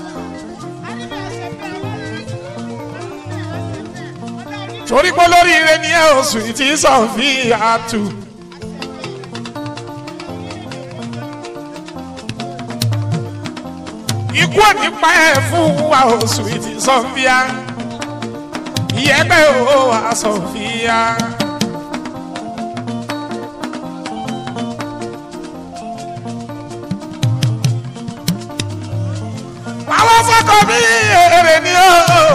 torí pé olóríire ni ẹ oṣù tí sọfíà tù. ikú òní pa ẹ fún wa oṣù tí sọfíà ìyẹ́pẹ́ ò wá sọfíà. àwọn fọkọ bí èrè ni ó.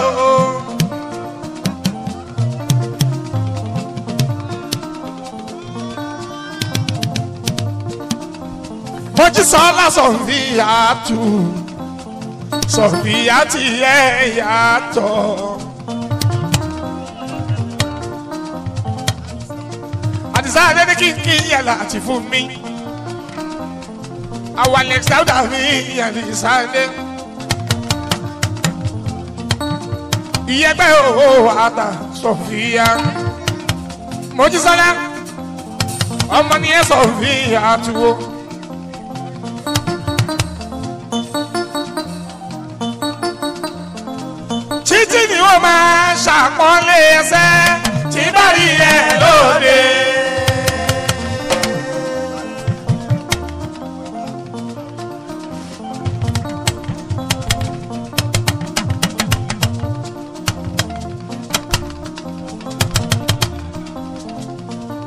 mojísọ́lá sọ̀fìyà tù sọ̀fìyà ti yẹ yàtọ̀. àdìsá adé kí n kí yẹ láti fún mi. àwọn alex dáúdà mi àdìsá adé. ìyẹgbẹ́ òwò àtà sọ̀fìyà mojísọ́lá ọmọ ni ẹ sọ̀fìyà tuwo. títí ni wọ́n máa ṣàpọ́nlé ẹsẹ̀ tí bá rí ẹ lóde.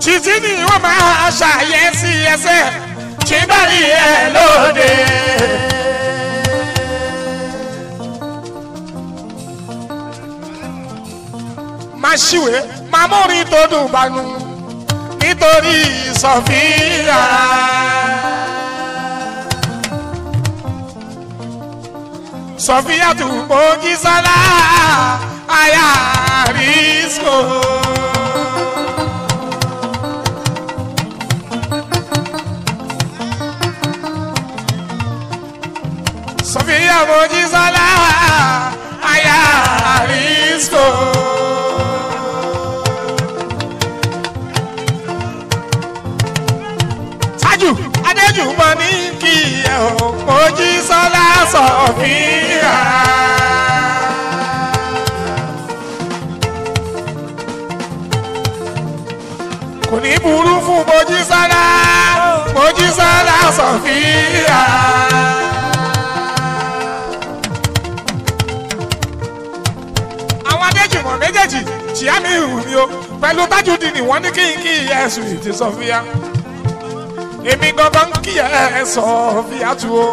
títí ni wọ́n máa ṣàyẹ̀sí ẹsẹ̀ tí bá rí ẹ lóde. máa ṣìwé máa mórí tó dùn bánu nítorí sọfíà. sọfíà tún bójú sálá àyà àrísò. sọfíà bójú sálá àyà àrísò. tájù adéjù mọ ní kí ẹ ò mojí sọlá sọfíà. kò ní burú fún mojí sọlá mojí sọlá sọfíà. àwọn adéjù mọ méjèèjì tìyá mi hù mí o pẹ̀lú tájù dì ní wọ́n ní kí n kí ẹ̀sùn ìtì sọfíà èmi gangan kí ẹ sọ fi àtú o.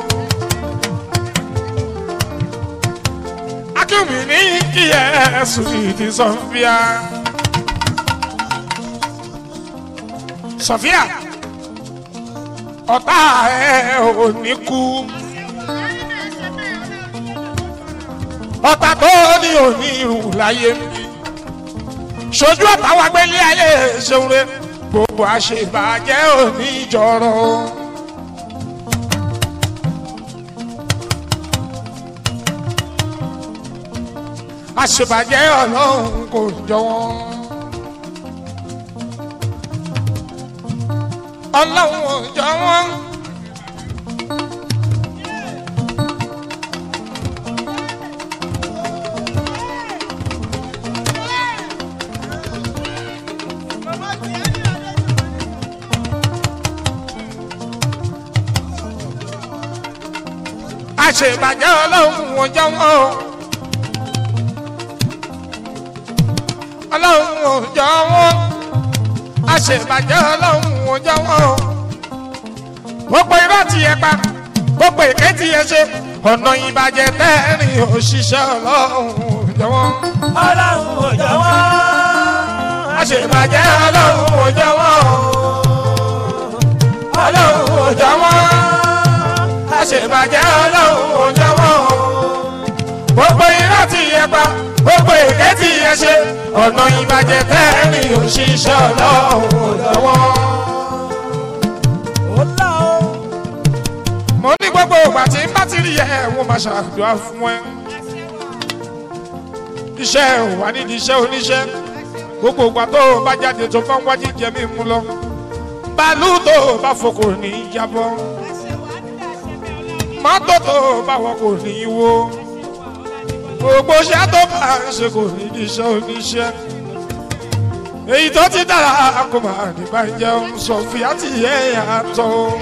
akínwì ní kí ẹ sùn ìdí sọfíà. sọfíà ọ̀tá ẹ ò ní kú. ọ̀tá tó ní òní ìrùn láyé mi. ṣojú ọ̀tá wa gbélé ayé ṣeun rẹ̀ gbogbo àṣebàjẹ́ òní jọrọ. àṣebàjẹ́ ọlọ́run kò jọ wọ́n. ọlọ́run ò jọ wọ́n. àṣebàjẹ́ ọlọ́run ò jọ wọ́n. ọlọ́run ò jọ wọ́n. àṣebàjẹ́ ọlọ́run ò jọ wọ́n. gbogbo irọ́ ti yẹ pa gbogbo èké ti yẹ ṣe ọ̀nà ìbàjẹ́ tẹ́rìn òṣìṣẹ́ ọlọ́run ò jọ wọ́n. ọlọ́run ò jọ wọ́n. àṣebàjẹ́ ọlọ́run ò jọ wọ́n. ọlọ́run ò jọ wọ́n. àṣebàjẹ́ ọlọ́run ò jọ wọ́n. gbogbo irọ́ ti yẹ pa gbogbo èké ti yẹ ṣe ọ̀nà ìbàjẹ́ tẹ́rìn òṣìṣẹ́ ọlọ́run ò jọ wọ́n. ó là ó. mo ní gbogbo ìgbà tí n bá ti rí ẹ wọn máa ṣàdúrà fún ẹ iṣẹ́ ò wá nídìí iṣẹ́ oníṣẹ́ gbogbo ìgbà tó o bá jáde tó bá ń wá jíjẹ mí mú lọ bàálù tó o bá fò kò ní í jábọ́ mọ́tò tó o bá wọ kò ní í wó gbogbo iṣẹ́ tó bá ń ṣe kò ní í iṣẹ́ oníṣẹ́ èyí tó ti dára kò máa nígbà jẹun sọ fìyà tí yẹ yàtọ̀.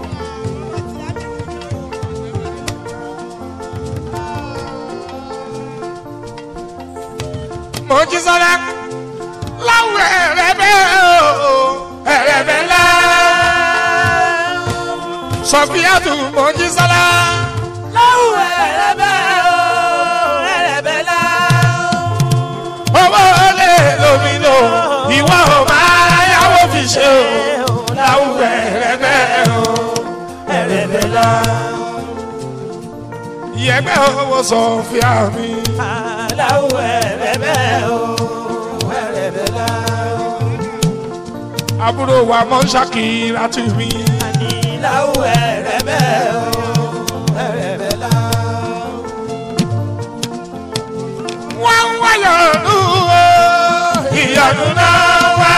mojísọ́lá láwùrọ̀ ẹ̀rẹ̀bẹ̀ o ẹ̀rẹ̀bẹ̀ ńlá sọfíàtù mojísọ́lá láwù ẹ̀rẹ̀bẹ̀ o ẹ̀rẹ̀bẹ̀ lá. owó lè lómi lò ìwọ ò máa yáwó fi ṣe o láwùrọ̀ ẹ̀rẹ̀bẹ̀ o ẹ̀rẹ̀bẹ̀ lá. ìyẹ̀gbẹ́ owó sọfíà mi láwù ẹ̀rẹ̀bẹ̀ o ẹ̀rẹ̀bẹ̀ lá. àbúrò wa mọ́ ṣàkíyà tù mí àní láwù ẹ̀rẹ̀bẹ̀ o ẹ̀rẹ̀bẹ̀ lá. wọ́n ń wáyọ̀ nù o ìyọ̀nù náà wá.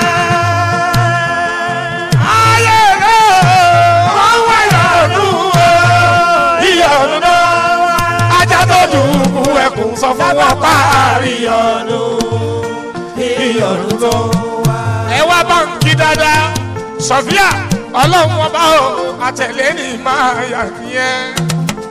ayé rẹ̀ wọ́n ń wáyọ̀ nù o ìyọ̀nù náà wá. ajá tó dùnkù ẹkùn sọ fún wọn páàrí ọ̀nù ìyọ̀nù tó wá. ẹ wá báńkì dáadáa sọfíà ọlọ́run ọba o àtẹ̀lé ní máa yà nìyẹn.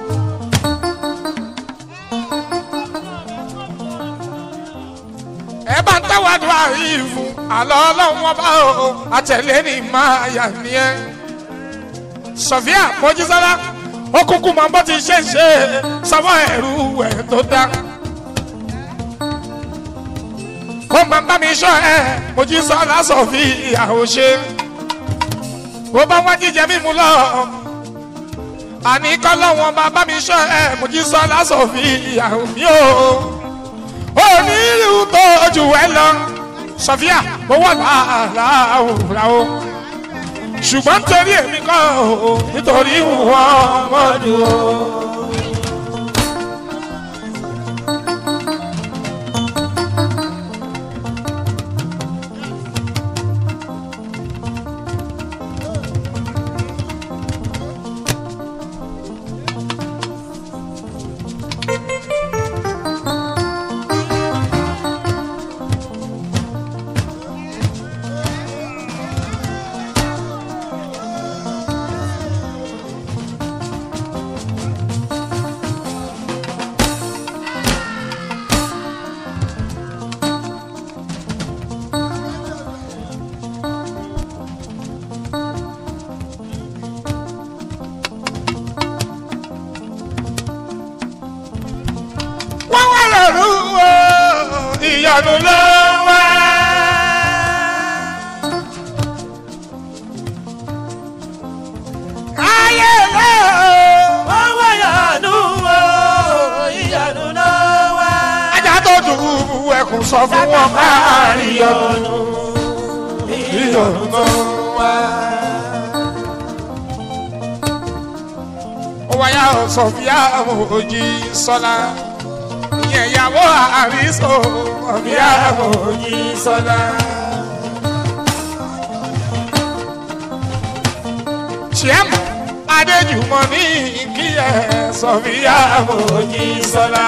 ẹ ẹ bá ń tẹ́wádùn àyè fún àlọ́ ọlọ́run ọba o àtẹ̀lé ní máa yà ní ẹ. sọfíà mojísọ́lá ó kúkú mọ bó ti ṣe ń ṣe sọmọ ẹ̀rú ẹ̀ tó dá. kó máa bá mi sọ ẹ mojísọ́lá sọfíà ò ṣe. bó bá wá jíjẹ mímu lọ àní kọ́lọ́wọ́n bá bá mi sọ ẹ mojísọ́lá sọfíà mi ò onírú tó jù ẹ lọ sọfíà mo wà láàárọ̀ o ṣùgbọ́n nítorí èmi kọ́ o nítorí wọn mọ́dún o. wọ́n wá lọ́rù o ìyanu ló wá. ayé lọ. wọ́n wá yànú o ìyanu náà wá. ajá tó dùn ẹkùn sọ fún wọn káàrí ọdún. ìyanu ló wá. ó wáyà sọfíà òjì sọlá ìyẹn ìyàwó àrísọ sọfíà òjì sọlá. Ṣìẹ́mù Adéjùmọ̀ ní kíyẹ̀ Sọ̀fíà Mojísọ́lá.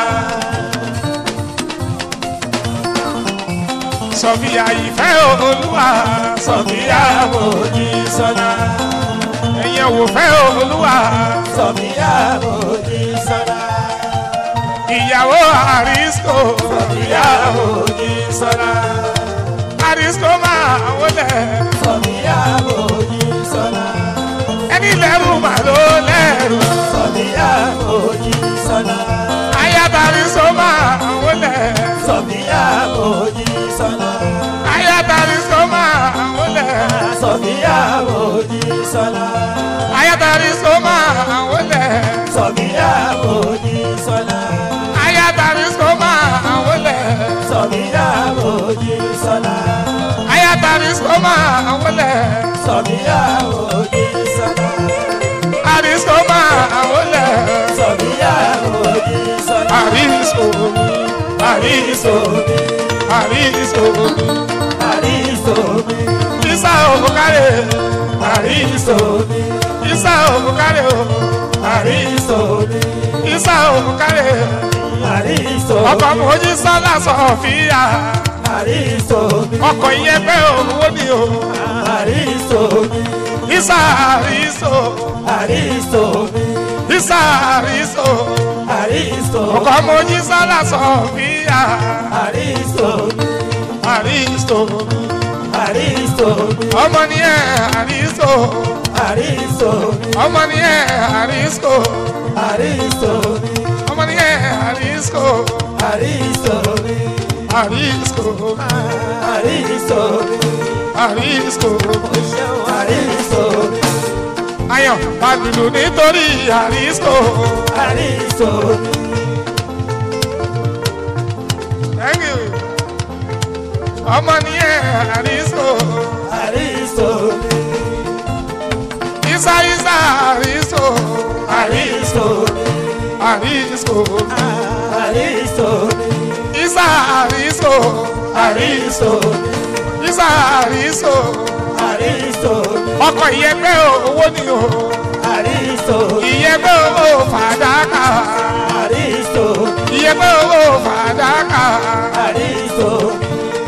Sọ̀fíà ìfẹ́ Olúwa Sọ̀fíà Mojísọ́lá. Ẹ̀yẹ̀ wò fẹ́ Olúwa sọ̀bíyá Mojísọ́lá. ìyàwó Àrísíkò Sọ̀fíà Mojísọ́lá. Àrísíkò máa wọlé sọ̀bíyá Mojísọ́lá. ẹni lẹ́rù mà ló lẹ́rù. sọ̀bíyá Mojísọ́lá. Ayaba Àrísíkò máa wọlé. sọ̀bíyá Mojísọ́lá. Ayaba Àrísíkò máa wọlé. sọ̀bíyá Mojísọ́lá. Ayaba Àrísíkò máa wọlé. sọ̀bíyá Mojísọ́lá. Ayaba Àrísíkò máa wọlé. sọ̀bíyá Mojísọ́lá. Ayaba Àrísíkò máa wọlé. sọ̀bíyá Mojísọ́lá. Àrísíkò máa wọlé. sọ̀bíyá Mojísọ́lá. Àrísíkò Àrísíkò Àrísíkò àrísò mi Isa Òbúkárẹ̀ Àrísíkò mi Isa Òbúkárẹ̀ o àrísò mi Isa Òbúkárẹ̀ àrísò ọkọ̀ Mojísọ́lá Sọ̀fíà àrísò mi ọkọ̀ ìyẹn pé òwò ni o àrísò mi Isa Àrísò àrísò mi Isa Àrísò àrísò ọkọ̀ Mojísọ́lá Sọ̀fíà àrísò mi Àrísò àrísò mi ọmọ ni ẹ Àrísò àrísò mi ọmọ ni ẹ Àrísò àrísò mi ọmọ ni ẹ Àrísò àrísò mi Àrísò àrísò mi Àrísò àrísò mi ayọ̀ pàdùdù nítorí Àrísò àrísò mi thank you ọmọ ni ẹ Àrísò àrísò mi Isa Isa Àrísò àrísò mi Àrísò àrísò mi Isa Àrísò àrísò mi Isa Àrísò àrísò mi ọkọ̀ ìyẹ́pẹ́ owó ni o àrísò mi ìyẹ́pẹ́ owó fàdákà àrísò mi ìyẹ́pẹ́ owó fàdákà àrísò mi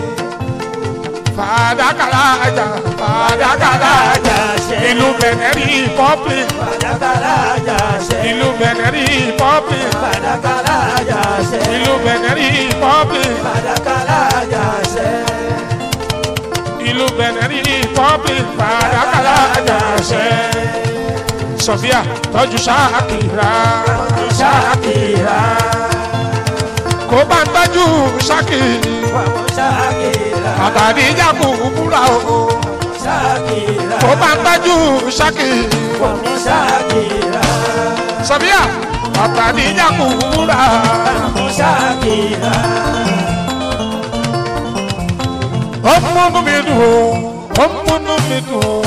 fàdákà lájà fàdákà lájà ìlú Benin Republic Fàdákàlà àjàṣe. ìlú Benin Republic Fàdákàlà àjàṣe. ìlú Benin Republic Fàdákàlà àjàṣe. ìlú bẹ̀rẹ̀ rí public fàdákàlà àjàṣẹ́ sọfíà tọ́jú ṣáàkìrà Ṣakira, kó bá ń tọ́jú ṣáàkì wàmú Ṣakira, àtàrí ìjàkù búra o Ṣakira, kó bá ń tọ́jú ṣáàkì wàmú Ṣakira, sọfíà àtàrí ìjàkù búra wàmú Ṣakira. ó ń múnú mi dùn o ó ń múnú mi dùn o.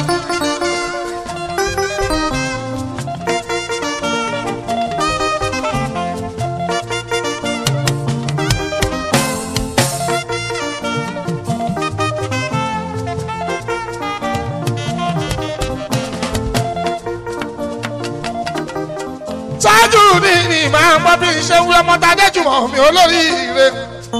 ṣáájú ní ní máa ń bọ́ bí iṣẹ́ wí ọmọ tadé jùmọ̀ mi olórí ire.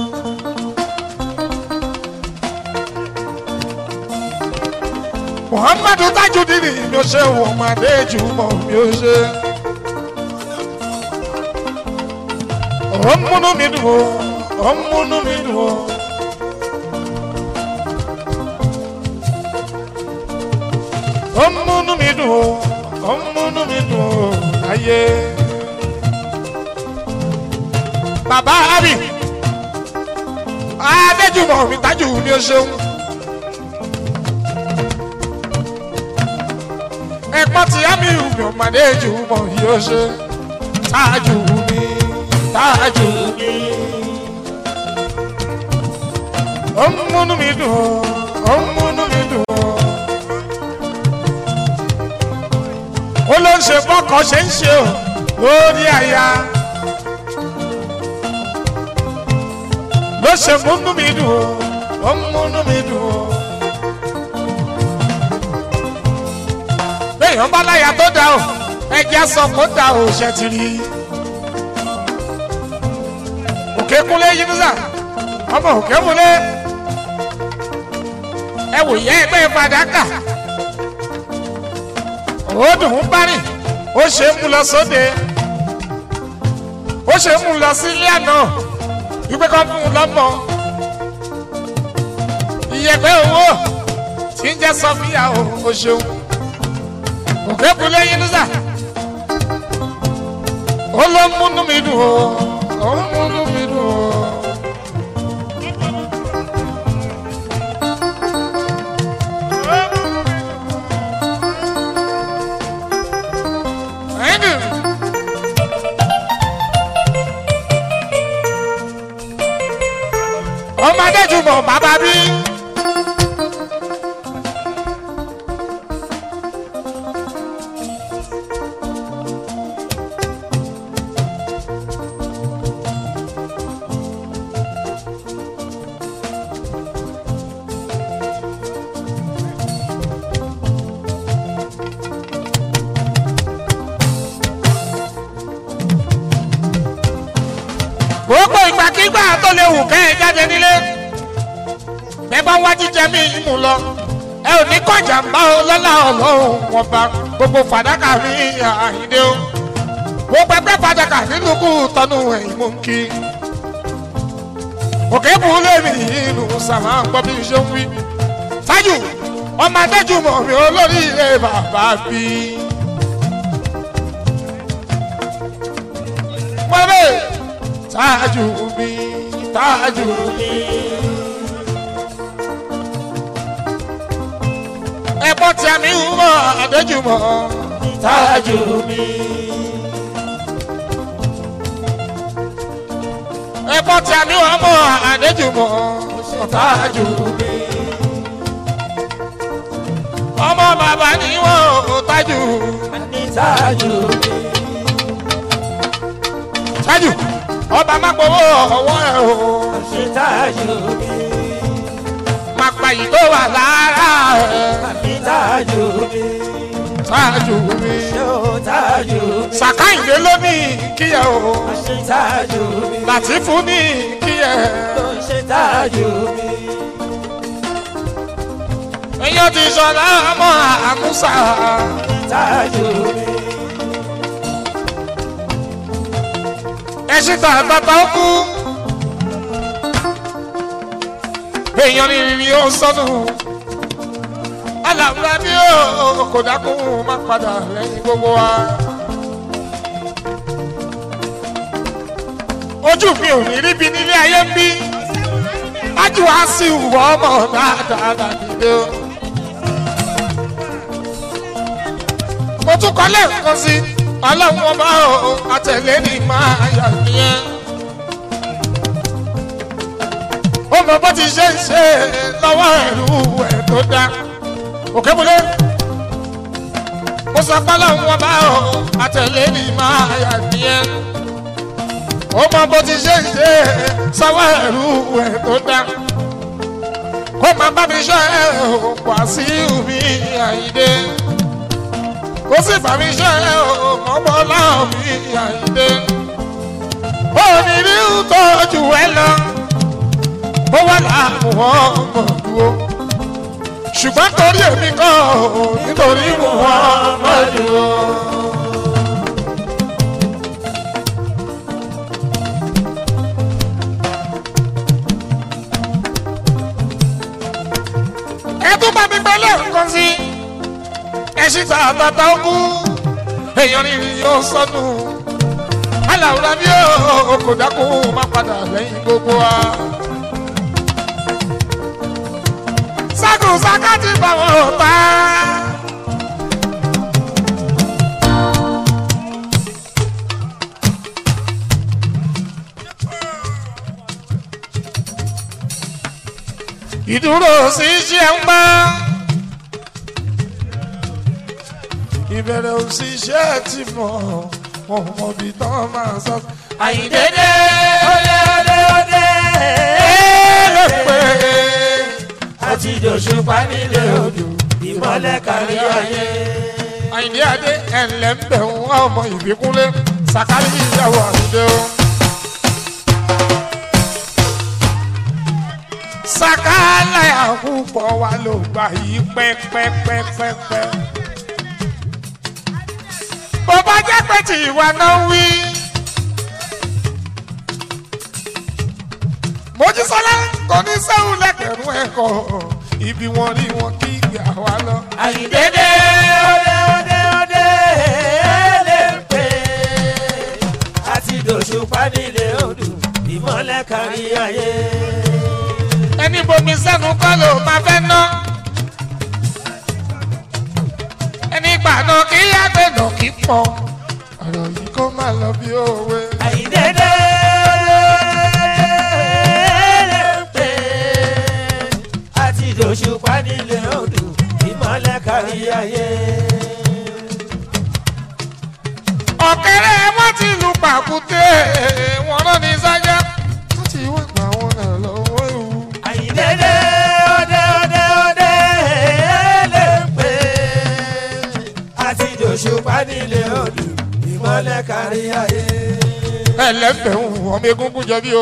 muhammadu tajudini mi ò ṣe wọ ọmọdé jùmọ̀ mi ò ṣe. ó ń múnú mi dùn ó ó ń múnú mi dùn ó. ó ń múnú mi dùn ó ó ń múnú mi dùn ó láyé. bàbá abi adéjùmọ̀ mi tájù mi ò ṣeun. ẹ̀pọ́n tí àmì ìwé ọmọdé jùmọ̀ yóò ṣe tájù mi tájù mi. ó ń múnú mi dùn ó ó ń múnú mi dùn ó. ó ló ń ṣe bọ́kọ̀ ṣe ń ṣe o lórí àyà. ló ṣe múnú mi dùn ó ó ń múnú mi dùn ó. béèyàn bá láyà tó dá o ẹjẹ sọ kó dá o ṣe ti rí òkè kúnlé yínúsà ọmọ òkè múlé ẹ wò yẹ ẹgbẹ́ fàdákà ó dùn ún bá rìn ó ṣe é mú lọ sóde ó ṣe é mú lọ sí ilé àná wípé kọ́ fún un lọ́mọ ìyẹ̀pẹ̀ owó tí ń jẹ́ sọfíà o ó ṣeun òkè kulẹ̀ yín nísà ó ló ń múnú mi dùn ó ó ń múnú mi dùn ó. Ẹ̀dùn. ọmọdé jùmọ̀ bàbá bí. gbogbo ìgbàkigbà tó lè wù kẹ́ ẹ jáde nílé bẹ́ẹ̀ bá wá jíjẹ mí mú lọ ẹ ò ní kọjá ń bá ọ lọ́la ọlọ́run wọn bá gbogbo fàdákà mi àhìndé o gbogbo ẹgbẹ́ fàdákà nínú kú tọ́nu ẹ̀yìn mú kí òkè bù ú lèmi inú sàmà ń gbọ́ bí n ṣe ń wí tájù ọmọ adéjúmọ̀ mi olórí ilé bàbá bí. pẹ́ẹ́bẹ́ tájù mi tájù mi. ẹ̀pọ̀ tí a mi ń mọ àdéjúmọ̀ tájù mi. ẹ̀pọ̀ tí a mi ń mọ àdéjúmọ̀ tájù mi. ọmọ bàbá ni wọn ò tájù. Tájù mi, tájù ọba má gbowó ọwọ́ ẹ̀ o. ṣe tájù mi, má pa yìí tó wà lára ẹ̀. àbí tájù mi, tájù mi. ṣé o tájù mi, sàkáìndé ló ní kíyẹ o. ṣe tájù mi, làtìfù ní kíyẹ. ṣe tájù mi, èyàn ti sọ̀rọ̀ ọmọ àmúṣà. tájù mi, ẹṣin tà bàbá ó kú. èèyàn ní rírí ó sọnù alàwùrà bí ó kò dákún má padà lẹ́yìn gbogbo wa. ojú mi ò ní ríbi nílé ayé ń bí ájú wa sí ìwọ ọmọ dáadáa dàdídé o. mo tún kọ́ lẹ́ẹ̀kan sí ọlọ́run ọba o àtẹ̀lé ní máa yà nìyẹn. ó mọ bó ti ṣe ń ṣe lọ́wọ́ ẹ̀rú ẹ̀ tó dá òkè múlẹ̀. mo sọ pé ọlọ́run ọba o àtẹ̀lé ní máa yà nìyẹn. ó mọ bó ti ṣe ń ṣe sọ́wọ́ ẹ̀rú ẹ̀ tó dá. kó máa bá mi ṣe ẹ̀ wá sí mi àyídé kó sì bá mi ṣe ọmọ láàmì àyíndé. òní rí tọ́jú ẹ lọ ó wà láàmú ọmọ dúró. ṣùgbọ́n torí èmi kọ́ nítorí mo wà ọmọ dúró. ẹ tún bá mi gbẹ́lẹ̀ nǹkan sí i ẹṣin tá a tata ogún èèyàn ní yóò sọnù aláwùrán bí ó kò dákun má padà lẹ́yìn gbogbo wa. sákùn sákàtì bá wọn ta. ìdúró sí iṣẹ́ ń bá. ìbẹ̀rẹ̀ òṣìṣẹ́ ti mọ̀ wọn mọ̀ bí tán máa sọ. àyíndéédé ọdẹ ọdẹ ọdẹ pé àti dòṣùpá nílé odò ìmọ̀lẹ̀ kárí ayé. àyìndé adé ẹ̀ǹlẹ̀ ń bẹ̀ wọ́n ọmọ ìbíkúnlé sàkárí ìyàwó àdúgbò. sàkálà àkúpọ̀ wa ló gbà yí pẹ́pẹ́pẹ́pẹ́. bó bá jẹ́ pé tí ìwà náà wí. mojísọ́lá kò ní sẹ́wọ̀n lẹ́kẹ̀rún ẹ̀kọ́ ibi wọn rí wọn kí ìgbà wa lọ. àyíndéédé ọdẹ ọdẹ ọdẹ lè pè àti dòṣùpá nílé odò ìmọ̀lẹ̀ kárí ayé. ẹni bomi sẹ́nu kọ́ ló máa fẹ́ ná. ẹni gbàna kí yàgbẹ́ nà kí pọ̀. ọ̀rọ̀ yìí kó má lọ bí òwe. àyíndéédé lè pè àti dòṣùpá nílé odò ìmọ̀lẹ̀ kárí ayé. ọ̀kẹ́rẹ́ wọn ti lu pàkúté wọn rán ní sájà. wọ́n ti wá gbà wọn náà lọ́wọ́ ewu. àyíndéédé ọdẹ ọdẹ ọdẹ lè pè àti dòṣùpá nílé odò ìmọ̀lẹ̀ kárí ayé. ẹlẹ́fẹ̀ẹ́ ń ọmọ egungun jọ bí o.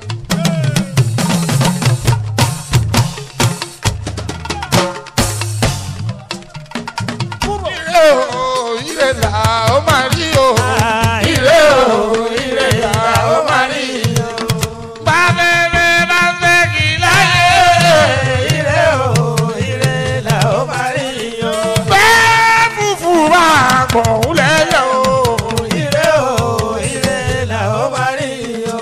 ire o ire là ó máa rí o. ire o ire là ó máa rí o. bábẹ́rẹ́ bá fẹ́ kí láyé. ire o ire là ó máa rí o. bẹ́ẹ̀ fúfú máa gbọ̀n lẹ́yìn o. ire o ire là ó máa rí o.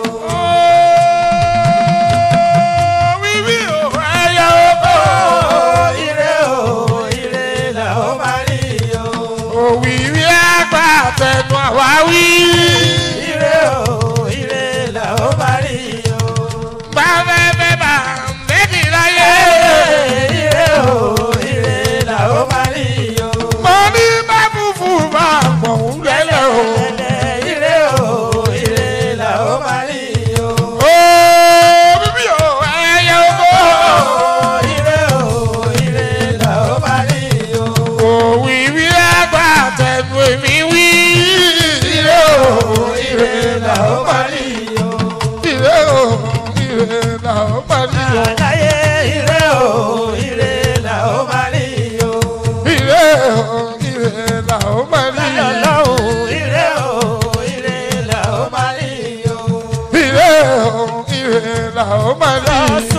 wíwí o ẹyẹ oko. ire o ire là ó máa rí o. òwìwí àgbà tẹnu àwáwí. ire o ire là ó máa rí o. bábẹ́bẹ́ bá méjì láyé. ire o ire là ó máa rí o. mo ní bá fúfú máa gbọ̀n lẹ́lẹ̀ o. ire o ire là ó máa rí o. ó bíbí o ẹyẹ oko. ire o ire là ó máa rí o. òwìwí àgbà tẹnu èmi wí. ire o ire là ó máa rí. o. ire o ire là ó máa rí o. Àdáyé ire o, ire là ó máa rí o. ire o ire là ó máa rí. Lọ́lọ́run ire o, ire là ó máa rí o. ire o ire là ó máa rí.